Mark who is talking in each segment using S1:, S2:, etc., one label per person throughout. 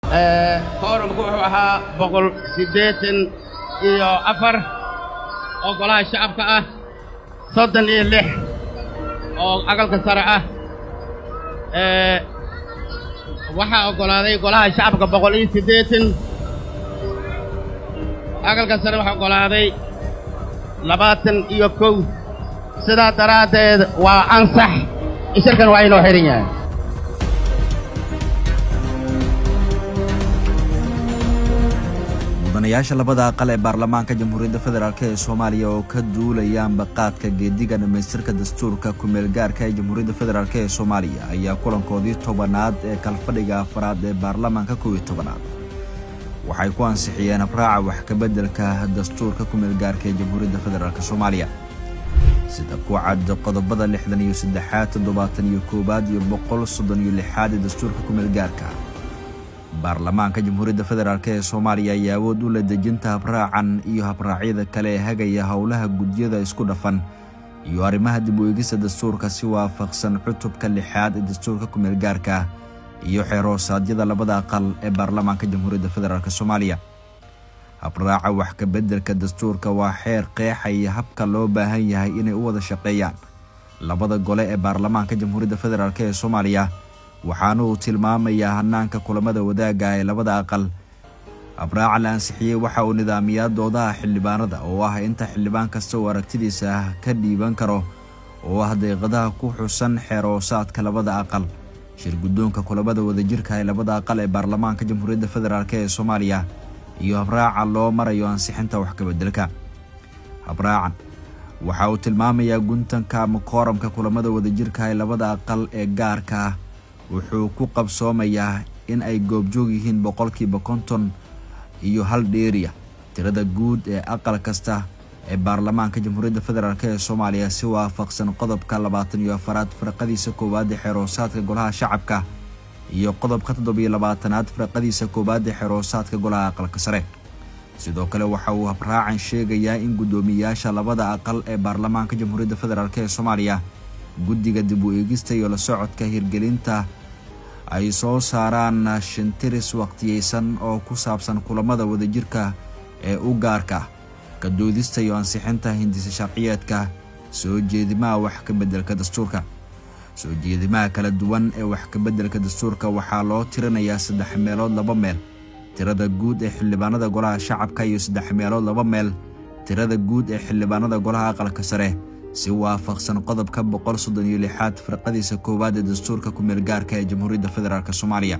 S1: koorumku wuxuu ahaa boqol siddeetan iyo afar oo golaha shacabka ah soddon iyo lix oo aqalka sare ah waxaa oggolaaday golaha shacabka boqol iyo siddeetan aqalka sare waxaa oggolaaday labaatan iyo kow sidaa daraaddeed waa ansax shirkan waa inoo xidhan yahay
S2: mudanayaasha labada aqal ee baarlamaanka jamhuuriyadda federaalk ee soomaaliya oo ka duulayaanba qaadka geediga dhammaystirka dastuurka ku-meelgaarka ee jamhuuriyadda federaalk ee soomaaliya ayaa kulankoodii tobanaad ee kalfadhiga afaraad ee baarlamaanka kow iyo tobanaad waxay ku ansixiyeen abraaca wax kabeddelka dastuurka ku-meelgaarka ee jamhuuriyadda federaalk soomaaliya sida ku cad qodobada lixdan iyo saddexaad toddobaatan iyo koowaad iyo boqol soddon iyo lixaad ee dastuurka ku-meelgaarka baarlamaanka jamhuuriyadda federaalk ee soomaaliya ayaa awood u leh dejinta habraacan iyo habraacyada kale ee hagaya howlaha gudyada isku dhafan iyo arrimaha dib u eegista dastuurka si waafaqsan cutubka lixaad ee dastuurka ku-meelgaarka iyo xeerhoosaadyada labada aqal ee baarlamaanka jamhuuriyadda federaalk soomaaliya habraaca wax kabeddelka dastuurka waa xeer qeexaya habka loo baahan yahay inay u wada shaqeeyaan labada gole ee baarlamaanka jamhuuriyadda federaalk ee soomaaliya waxaana uu tilmaamayaa hanaanka kulamada wadaagga ee labada aqal habraaca la ansixiyey waxa uu nidaamiyaa doodaha xildhibaanada oo ah inta xildhibaan kasta uu aragtidiisa ka dhiiban karo oo ah deeqadaha ku xusan xeeroosaadka labada aqal shir guddoonka kulamada wadajirka ee labada aqal ee baarlamaanka jamhuuriyadda federaalk ee soomaaliya iyo habraaca loo marayo ansixinta wax kabeddelka habraacan waxa uu tilmaamayaa guntanka ama kooramka kulamada wadajirka ee labada aqal ee gaarka ah wuxuu ku qabsoomayaa in ay goobjoog yihiin boqolkiiba konton iyo hal dheeriya tirada guud ee aqal kasta ee baarlamaanka jamhuuriyadda federaalk ee soomaaliya si waafaqsan qodobka labaatan iyo afaraad firqadiisa koowaad ee xeeroosaadka golaha shacabka iyo qodobka toddobiyo labaatanaad firqadiisa koowaad ee xeeroosaadka golaha aqalka sare sidoo kale waxa uu habraacan sheegayaa in guddoomiyayaasha labada aqal ee baarlamaanka jamhuuriyadda federaalk ee soomaaliya guddiga dib u eegista iyo la socodka hirgelinta ay soo saaraan shintiris waqtiyeysan oo ku saabsan kulamada wadajirka ee u gaarka ka doodista iyo ansixinta hindisa sharciyeedka soo jeedimaha wax ka beddelka dastuurka soo jeedimaha kala duwan ee wax ka beddelka dastuurka waxaa loo tirinayaa saddex meelood laba meel tirada guud ee xildhibaanada golaha shacabka iyo saddex meelood laba meel tirada guud ee xildhibaanada golaha aqalka sare si waafaqsan qodobka boqol soddon iyo lixaad firqadiisa koowaad ee dastuurka ku-meelgaarka ee jamhuuriyadda federaalk soomaaliya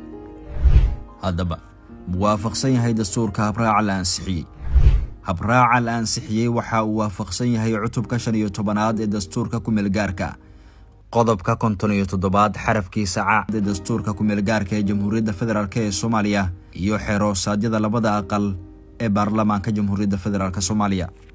S2: haddaba muwaafaqsan yahay dastuurka habraaca la ansixiyey habraaca la ansixiyey waxa uu waafaqsan yahay cutubka shan iyo tobanaad ee dastuurka ku-meelgaarka qodobka konton iyo toddobaad xarafkiisa caad ee dastuurka ku-meelgaarka ee jamhuuriyadda federaalk ee soomaaliya iyo xeerhoosaadyada labada aqal ee baarlamaanka jamhuuriyadda federaalk soomaaliya